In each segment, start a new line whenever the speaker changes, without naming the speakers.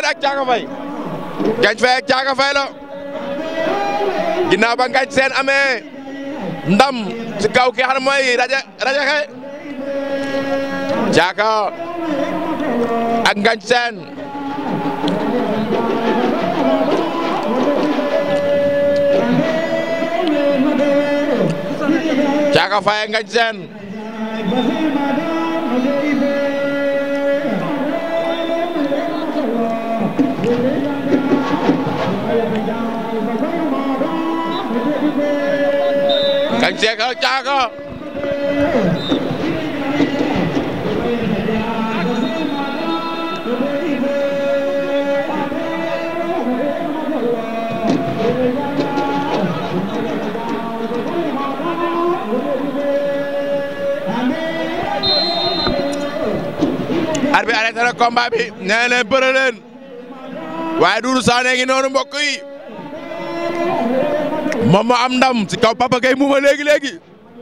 ak Caaka Fay Ngañ Fay ak Caaka Fay la ginnaaw ba Ngañ Seen amee ndam ci kaw ki xam ne mooy rajo rajo xe Caaka ak Ngañ Seen Caaka Fay ak Ngañ Seen Ngañ Seen ak Caaka arbitre arrêté na combat bi nee leen bëre leen waaye Doudou Sané ngi noonu mbokk yi moom moo am ndam ci kaw Papa Gueye muuma léegi léegi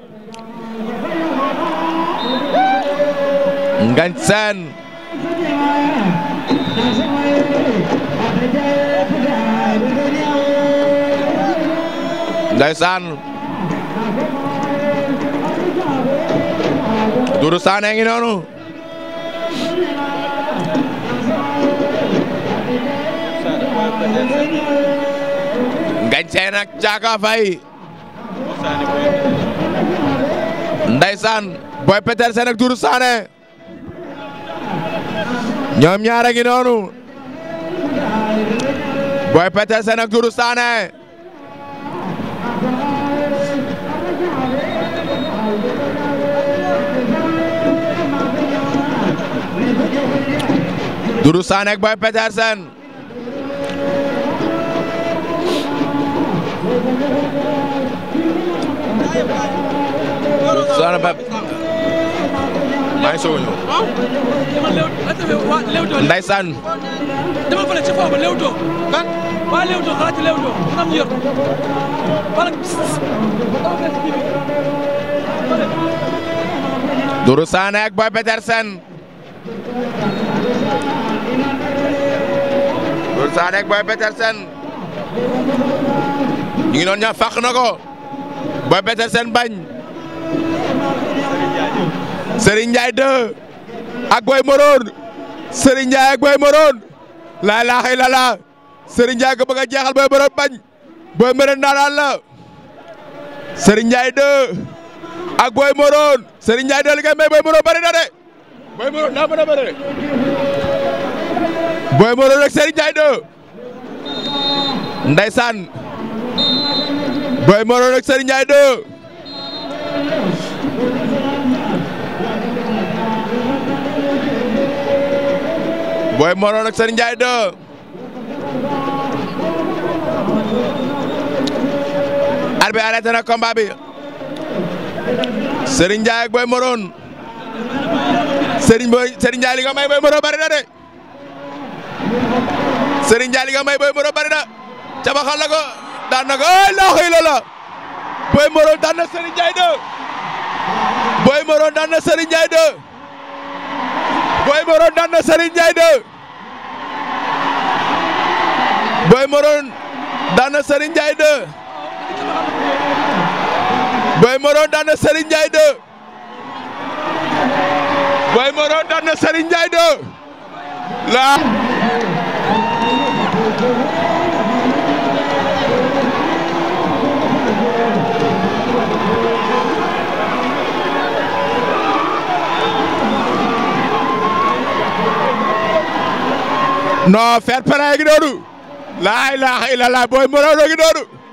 Ngañ Seen ndeysaan Doudou Sané ngi noonu Ngañ Seen ak Caaka Fay ndeysaan Boy Petersen ak Doudou Sané ñoom ñaar a ngi noonu Boy Petersen ak Doudou Sané Doudou Sané ak Boy Petersen Doudou Sané ba maa ngi soog a ñëw Ndeysaan
dama fële ci foofu Leewtoo kan waa Leewtoo xalaat ci Leewtoo am ñu yor wala
Doudou Sané ak Boy Petersen Doudou Sané ak Boy Petersen ñu ngi noonu ñaa fàq na ko Boy Petersen bañ Serigne Ndiaye 2 ak Boy Morone Serigne Ndiaye ak Boy Morone laa ilaaha illallaah Serigne Ndiaye ko bëgg a jeexal Boy Morone bañ Boy Morone daanaan la Serigne Ndiaye 2 ak Boy Morone Serigne Ndiaye 2 li ngay may Boy Morone bari na de Boy Morone daa mën a bëre de Boy Morone ak Serigne Ndiaye 2 ndeysaan Boy Morone ak Serigne Ndiaye 2 Boy Morone ak Serigne Ndiaye 2 arbitre arrêté na combat bi Serigne Ndiaye ak Boy Morone Serigne Boy Serigne Ndiaye li nga may Boy Morone bari na de Serigne Ndiaye li nga may Boy Morone bari na cabaxal la ko daan na ko ay laa xëy la la Boy Morone daan na Serigne Ndiaye 2 Boy Morone daan na Serigne Ndiaye 2 Boy Morone daan na Serigne Ndiaye 2 Boy Morone daan na Serigne Ndiaye 2 Boy Morone daan na Serigne Ndiaye 2 Boy Morone daan na Serigne Ndiaye 2 la non fair play gi noonu laa ilaaha illallah Boy Morone gi noonu